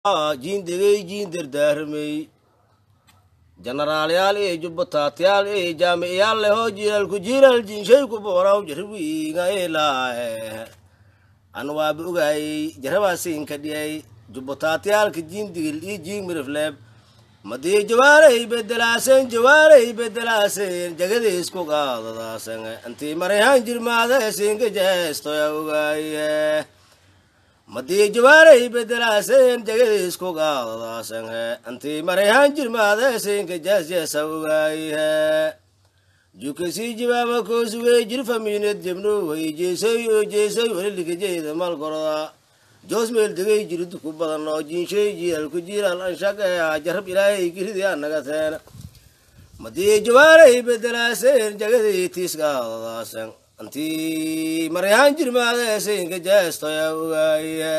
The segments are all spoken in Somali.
jiindegey jiin dardaarmey jenaraalayaal iyo jubbataatayaal iyo jaamiciyaal lehoo jiilaalku jiilal jiinshayku booraw jarwiinga ilaahe an waaba ogaayey jarabaasinka dhiyay jubbataatayaalka jiindigil iyo jiin mirifleeb madii jawaaray bedelaasen jawaaray bedelaasen jagadiisku qaadadaasen intii marayhaan jirmaada sinka jeestoya ogaaye madii jawaaray bedelaasen jagadiisku qaadadaasen intii marayhaan jirmaada sinka jeesjeesa ogaaye jukasii jawaaba koosugey jirfamiined jebno way jeesay oo jeesay waliligajeeda malgoroda joosmeel degay jiridu ku badan oo jiinshay jiilaalku jiilaal anshaqeeya jarab ilaahay giridi anaga teena madii jawaaray bedelaaseen jagadii tiiskaadadaasen intii maryahaan jirmaadeesinka jeestoya ogaaye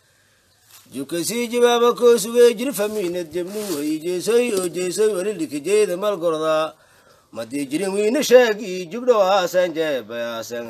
jukasii jawaaba koosugey jirfamiined jebnu way jeesay oo jeesay walilikajeeda malgoroda madii jirin wiina sheegi jugdhowaasan jeebayaasan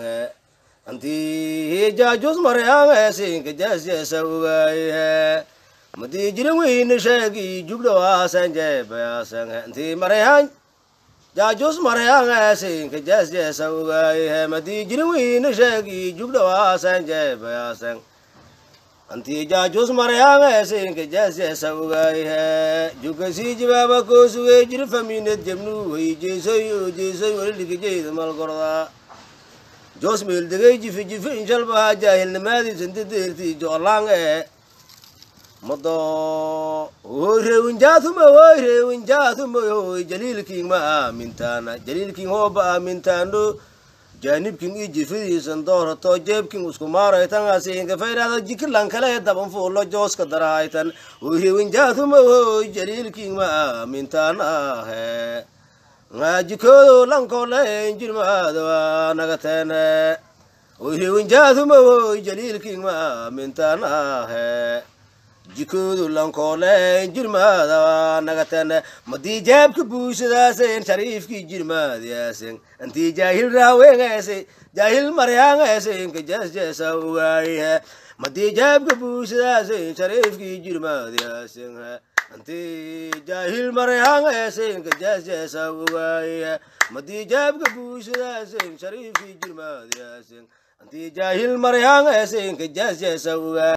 antii jaajus maryaangeesinka jeesjeesa ogaaye madii jirin wiina sheegi jugdhowaasan jeebayaasan antii marayaan jaajus maryaangeesinka jeesjeesa ogaaye madii jirin wiina sheegi jugdhowaasan jeebayaasan antii jaajus maryaangeesinka jeesjeesa ogaaye jukasii jawaaba koosugey jirfamiined jebnu way jeesay oo jeesay waliligajeeda malgorda joosmeel degay jifi jifi inshalbaha jaahilnimaadiisan dadeertii joolange mado hoy reewinjaatuma hoy reewinjaatuma hoy jaliilkiin ma aamintaana jaliilkiin hooba aamintaano jaanibkin i jifidiisan doorato jeebkin isku maaraytangasinka faydhada jikilan kale daban fuulo jooska darahaytan hoy reewinjaatuma hoy jaliilkiin ma aamintaanahe ngajikoodo lankole jirmaadawa nagatene oyhewinjaaduma woy jaliilkiin ma aamintaanahe jikoodo lankole jirmaadawa nagatene madii jaabka buusadaasen shariifkii jirmaadiyaasen intii jaahil raawengeese jaahil maryaangeesenka jeesjeesa ogaaye madii jaabka buusadaasen shariifkii jirmaadiyaasen antii jaahil maryaangeesenka jeesjeesa ogaaye madii jaabka buusadaasen shariifkii jirmaadiyaasen antii jaahil maryaangeesenka jeesjeesa ogaaye